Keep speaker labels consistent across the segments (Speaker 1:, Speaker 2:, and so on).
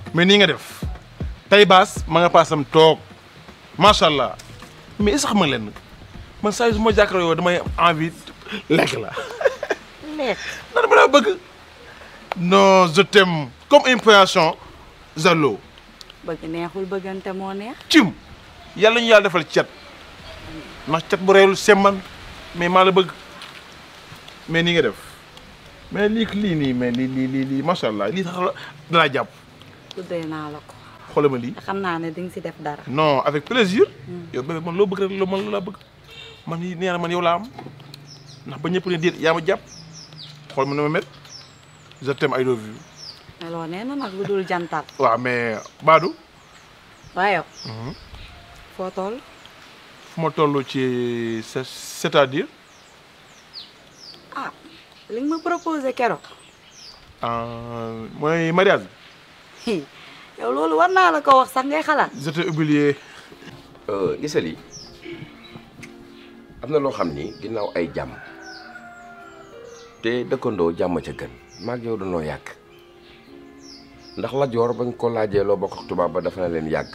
Speaker 1: mais nii nga def tey baas ma nga paasam toog macha allah mais est-ce que xam nga leen man saa yu su ma jàkkaarloo yow damay envie lekk la
Speaker 2: lekk
Speaker 1: nan ma laa bëgg non je t'aime comme une poisson Zalo
Speaker 2: bëgg neexul bëggante moo neex
Speaker 1: cim yàlla ñu yàlla defal cet ndax cet bu reelul semman mais maa la bëgg mais nii nga def mais lii lii nii mais lii lii lii lii macha allah lii tax la danaa jàpp
Speaker 2: tuddee naa la ko
Speaker 1: xoolal ma lii
Speaker 2: te xam naa ne di nga si def dara
Speaker 1: non avec plaisir yow bébé man loo bëgg rek loo man loo laa bëgg man yi nee na man yow laa am ndax ba ñëpp ne déet yaa ma jàpp xool ma ne ma met je t'aime I love you
Speaker 2: meloo nee na nag lu dul jantal
Speaker 1: waaw mais Badou
Speaker 2: waaye yow foo toll
Speaker 1: fu ma toll ci c'est- c'est-à-dire
Speaker 2: ah li nga ma proposé keroog
Speaker 1: euh, mooy mariage
Speaker 2: hi yow loolu war naa la ko wax sax ngay xalaat
Speaker 1: je t'ai oublié
Speaker 3: gisal yi am na loo xam ni ginnaaw ay jàmm te dëkkandoo jàmm ca gën maag yow dañoo yàgg ndax la joor bañ ko laajee loo bokk ak tubaab ba dafa na leen yàgg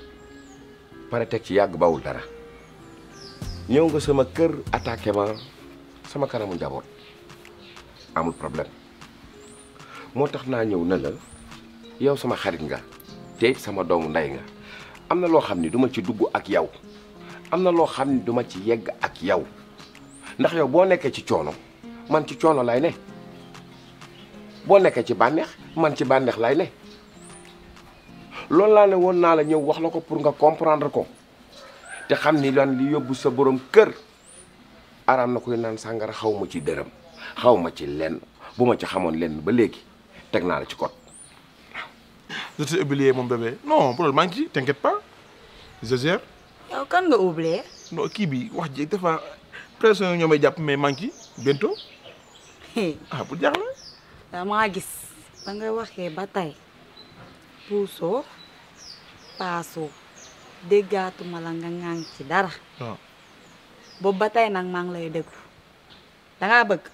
Speaker 3: pare teg ci yàgg bawul dara ñëw nga sama kër attaqué ma sama kanamu njaboot amul problème moo tax naa ñëw na la yow sama xarit nga te it sama doomu ndey nga am na loo xam ni duma ci dugg ak yow am na loo xam ni duma ci yegg ak yow ndax yow boo nekkee ci coono man ci coono lay ne boo nekkee ci bànneex man ci bànneex lay ne loolu laa ne woon naa la ñëw wax la ko pour nga comprendre ko te xam ni lan li yóbbu sa borom kër araam na koy naan sàngara xaw ma ci dërëm xaw ma ci lenn bu ma ci xamoon lenn ba léegi teg naa la ci code
Speaker 1: je t'ai oublié mon bébé non problème maa ngi ci t'inquiète pas je gère
Speaker 2: yow kan nga oublié
Speaker 1: non kii bi wax ji dafa pression yi ñoo may jàpp mais maa ngi ci bientôt
Speaker 2: hi
Speaker 1: ah bu jaaxle
Speaker 2: damaa gis ba nga waxee ba tey puusoo paasoo déggaatuma la nga ŋàng ci dara
Speaker 1: waaw
Speaker 2: boobu ba tey nag maa ngi lay déglu dangaa bëgg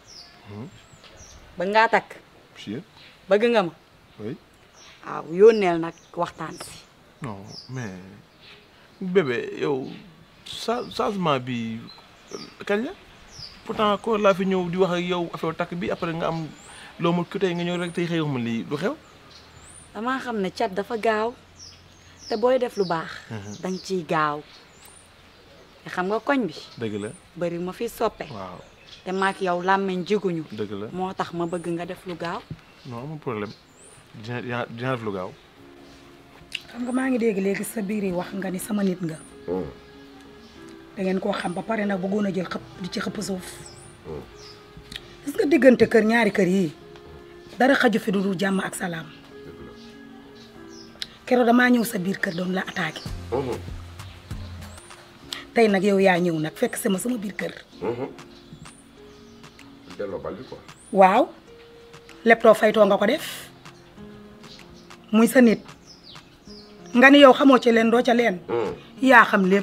Speaker 2: bëgg ngaa takk
Speaker 1: si
Speaker 2: bëgg nga ma
Speaker 1: oui
Speaker 2: waaw yónneel nag waxtaan si
Speaker 1: non mais bébé yow sa changement bi kañ la pourtant ko laa fi ñëw di wax ak yow affaire takk bi après nga am loo ma tey nga ñëw rek tey xëy ma lii du xew
Speaker 2: damaa xam ne cat dafa gaaw te booy def lu baax danga ciy gaaw te xam nga koñ bi
Speaker 1: dëgg la
Speaker 2: bari ma fi soppe
Speaker 1: waaw
Speaker 2: te maak yow làmmeñ jiguñu
Speaker 1: dëgg la
Speaker 2: moo tax ma bëgg nga def lu gaaw
Speaker 1: non amul problème dina dina dina def lu gaaw
Speaker 4: xam nga maa ngi dégg léegi sa biir yi wax nga ni sama nit nga da ngeen koo xam ba pare nag bëggoon a jël xëpp di ci xëpp suuf gis nga diggante kër ñaari kër yii dara xaju fi du dul jàmm ak salaam keroog damaa ñëw sa biir kër doon la attaqué tey nag yow yaa ñëw nag fekk sama sama biir kër
Speaker 3: delloo bal bi quoi
Speaker 4: waaw leptoo faytoo nga ko def muy sa nit nga ni yow xamoo ci leen doo ca leen yaa xam lépp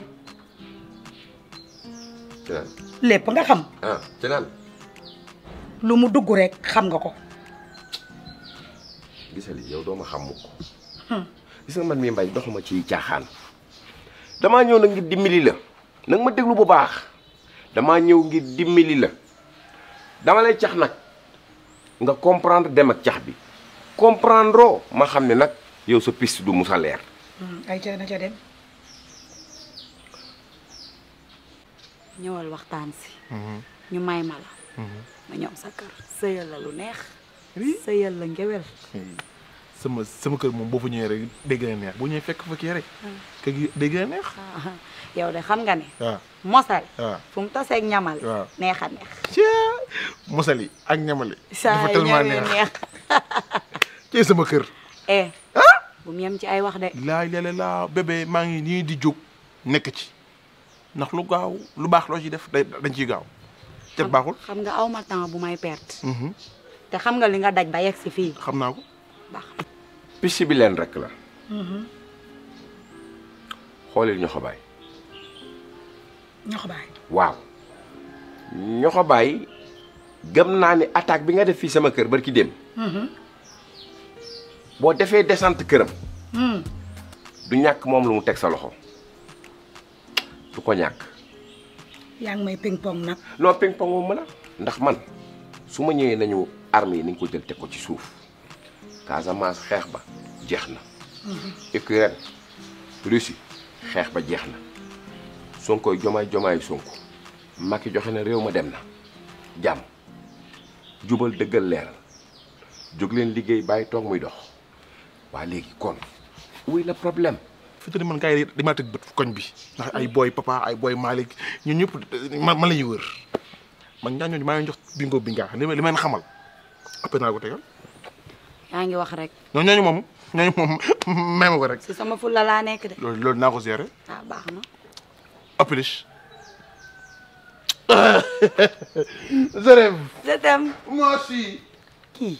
Speaker 3: ci naan
Speaker 4: lépp nga xam
Speaker 3: ah ci naan
Speaker 4: lu mu dugg rek xam nga ko
Speaker 3: gisali yow doo ma xam mukk gis nga man mii mbay doxuma ci caaxaan damaa ñëw nag ngir dimbali la nag ma déglu bu baax damaa ñëw ngir dimbali la dama lay cax nag nga comprendre dem ak cax bi comprendre oo ma xam ne nag yow sa piste du musa leer
Speaker 4: ay ca na ca dem
Speaker 2: ñëwal waxtaan si ñu may ma la ma ñëw sa kër sëyal la lu neex sëyal la ngewel
Speaker 1: sama sama kër moom boo fa ñëwee rek dégg na neex bu ñëwee fekk fa kii rek kër gi dégg na neex
Speaker 2: yow de xam nga ne
Speaker 1: waaw
Speaker 2: mosal
Speaker 1: waaw
Speaker 2: fu mu taseeg ñamal
Speaker 1: waaw.
Speaker 2: neex a neex
Speaker 1: cee mosali ak ñamali
Speaker 2: saa
Speaker 1: dafa
Speaker 2: yu
Speaker 1: tellement
Speaker 2: ñëwee
Speaker 1: neex
Speaker 2: neex
Speaker 1: ci sama kër
Speaker 2: eh bu mu yem ci ay wax de
Speaker 1: laay lale laa bébé maa ngi nii di jóg nekk ci ndax lu gaaw lu baax loo ci def day dañ ciy gaaw cet baaxul
Speaker 2: xam nga aw ma temps bu may perte
Speaker 1: Mhm,
Speaker 2: te xam nga li nga daj ba yegg si fii
Speaker 1: xam naa ko
Speaker 2: baax
Speaker 3: piste bi leen rek la xoolil ñoxo baay
Speaker 4: ñoo ko bàyyi
Speaker 3: waaw ñoxo baay gëm naa ni attaque bi nga def fii sama kër barki dem boo defee descente këram
Speaker 4: Hmm.
Speaker 3: du ñàkk moom lu mu teg sa loxo du ko ñàkk
Speaker 4: yaa ngi may ping pong nag
Speaker 3: non ping pong moom mën a ndax man su ma ñëwee nañu armes yi nañ ko jël teg ko ci suuf Casamance xeex ba jeex na Ukraine Russie xeex ba jeex na Sonkoy jomaay jomaay Sonko Macky joxe na réew ma dem na jàmm jubal dëggal leeral jóg leen liggéey bàyyi toog muy dox waa léegi kon wuy la problème
Speaker 1: fi te man gars yi dañ maa tëj bët koñ bi ndax ay booy papa ay booy Malick ñun ñëpp man man la ñuy wër man ñaa ñooñu maa ngi jox bingo bi nga li ma li ma leen xamal après naa ko tegal
Speaker 2: yaa ngi wax rek
Speaker 1: ñooñu ñooñu moom ñooñu moom may ma ko rek
Speaker 2: si sama fulla laa nekk de
Speaker 1: loolu loolu naa ko gérer
Speaker 2: ah baax na
Speaker 1: appliche je rêve
Speaker 2: je t'aime
Speaker 1: moi aussi
Speaker 2: kii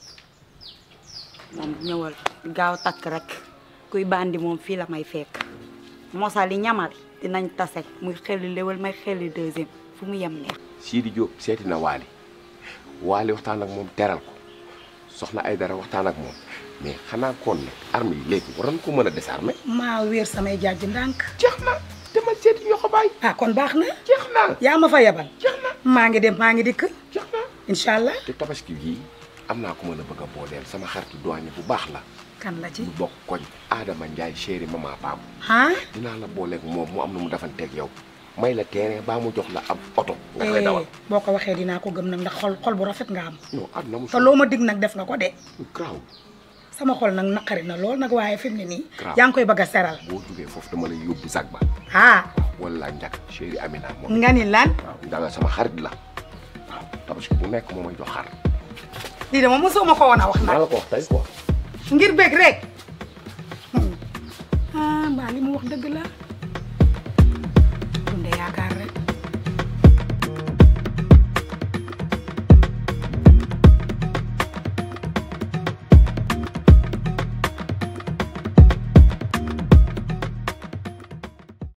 Speaker 2: moom ñëwal gaaw takk rek kuy bandi moom fii la may fekk mosali ñamali dinañ tase muy xeli léwal may xeli deuxième fu mu yem neex
Speaker 3: Sidi Diop seeti na Waly Waly waxtaan ak moom teral ko soxna ay dara waxtaan ak moom mais xanaa kon nag armes yi léegi waroon ko mën a désarmer.
Speaker 4: maa wéer samay jaaj ndànk
Speaker 3: jeex na demal seeti ñoo ko bàyyi.
Speaker 4: ah kon baax na
Speaker 3: jeex na
Speaker 4: yaa ma fa yebal
Speaker 3: jeex na
Speaker 4: maa ngi dem maa ngi dikk
Speaker 3: jeex na.
Speaker 4: incha allah
Speaker 3: te tabaski gii am naa ko mën a bëgg a booleel sama xaritu douane bu baax la
Speaker 4: kan la ci
Speaker 3: ñu bokk koñ Adama Ndiaye chéri mama Paam
Speaker 4: ah
Speaker 3: dinaa la booleeg moom mu am na mu defanteeg yow may la terrain baa mu jox la ab oto. nga koy dawal
Speaker 4: boo ko waxee dinaa ko gëm nag ndax xol xol bu rafet nga am
Speaker 3: non àdduna mu
Speaker 4: te loo ma dig nag def nga ko de
Speaker 3: graw
Speaker 4: sama xol nag naqari na lool nag waaye fi mu ne nii
Speaker 3: Grave.
Speaker 4: yaa ngi koy bëgg a seral
Speaker 3: boo jógee foofu dama lay yóbbu zag ba
Speaker 4: ah
Speaker 3: wala njak chéri Amina moom
Speaker 4: nga ni lan
Speaker 3: waaw danga sama xarit la waaw tabaski bu nekk moo may jox xar
Speaker 4: lii de moom mosoo ma ko woon a wax
Speaker 3: maa
Speaker 4: nag
Speaker 3: la ko wax tey quoi
Speaker 4: ngir bëgg rek ah mbaa li mu wax dëgg la dunde yaakaar rek